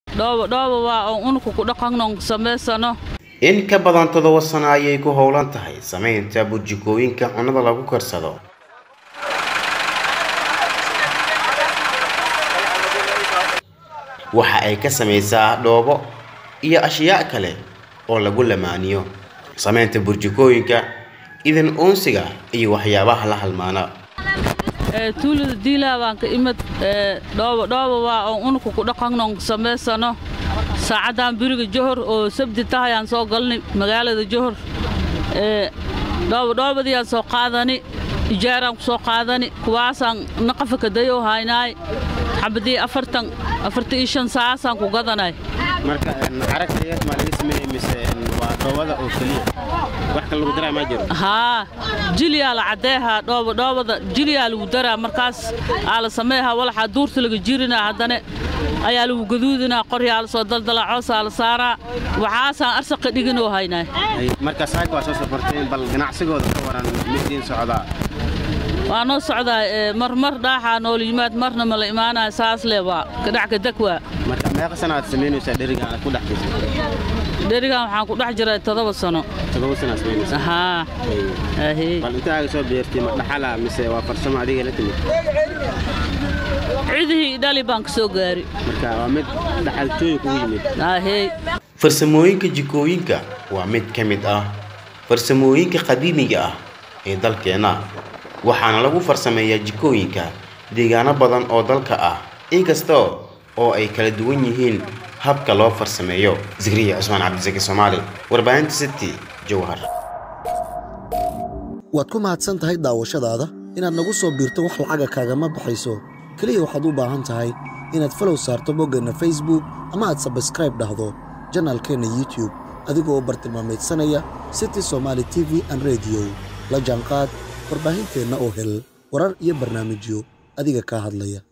dhoobadhooba waa oon unuka ku dhaqannon samaysano in ka badan toddoba sano ayay ku howlan tahay samaynta burjikooyinka cunnada lagu karsado waxa ay ka samaysaa dhoobo iyo ashyaa kale oo lagu lamaaniyo samaynta burjikooyinka idan uunsiga iyo waxyaabaha la halmaana tuulada diilaa baan ka imid dhoobadhooba waa oon unuka ku dhaqannon samaysano saacaddan beriga johor oo sabti tahayaan soo galnay magaalada johor dhoobadhoobadiyaan soo qaadani ijaaraan ku soo qaadani kuwaasaan naqafa kadayoo haynaay xabadii afartan afartan iyo shan saasaan ku gadanay marka caragtayeed maa laga sameeyey mise waa dhoobada oo keliya wax kale lagu daraa maa jiro haa jiliyaa la caddeehaa dhoobadhoobada jiliyaa lagu daraa markaas aa la sameehaa walaxaa duurta laga jirinaa haddana ayaa lagu gaduudinaa qoryaa la soo daldalaa coosaa la saaraa waxaasaan arsaqa dhiginoo haynaa marka saaka waa soo safarteen bal ganacsigooda ka waran midiin socdaa waa noo socdaa marmar dhaaxaa noola yimaad marna ma la imaanaya saas le waa kadhac kadeg waa marka meeqa sana aad samaynaysaa dheriga aad ku dhex jirta dherigan waxaan ku dhex jiray toddoba sano toddoba sana aad samaynaysaa haa ahey bal intaaga soo beertay ma dhaxala mise waa farsamo adiga la timid cidihii dhali baan ka soo gaari marka waa mid dhaxaltooy kugu yimid ahey farsamooyinka jikooyinka waa mid ka mid ah farsamooyinka qadiimiga ah ee dalkeenna waxaana lagu farsameeyaa jikooyinka deegaano badan oo dalka ah inkasta oo ay kala duwan yihiin habka loo farsameeyo zikriya cusmaan cabdisaki soomaali warbaahinta city jowhar waad ku mahadsan tahay daawashadaada inaad nagu soo biirto wax lacaga kaagama baxayso keliya waxaad u baahan tahay inaad falow saarto boggeenna facebook ama aad sabskraib dhahdo janaalkeenna youtube adigoo u bartilmaamaydsanaya city somaali t v an rediyo la jaanqaad warbaahinteenna oo hel warar iyo barnaamijyo adiga kaa hadlaya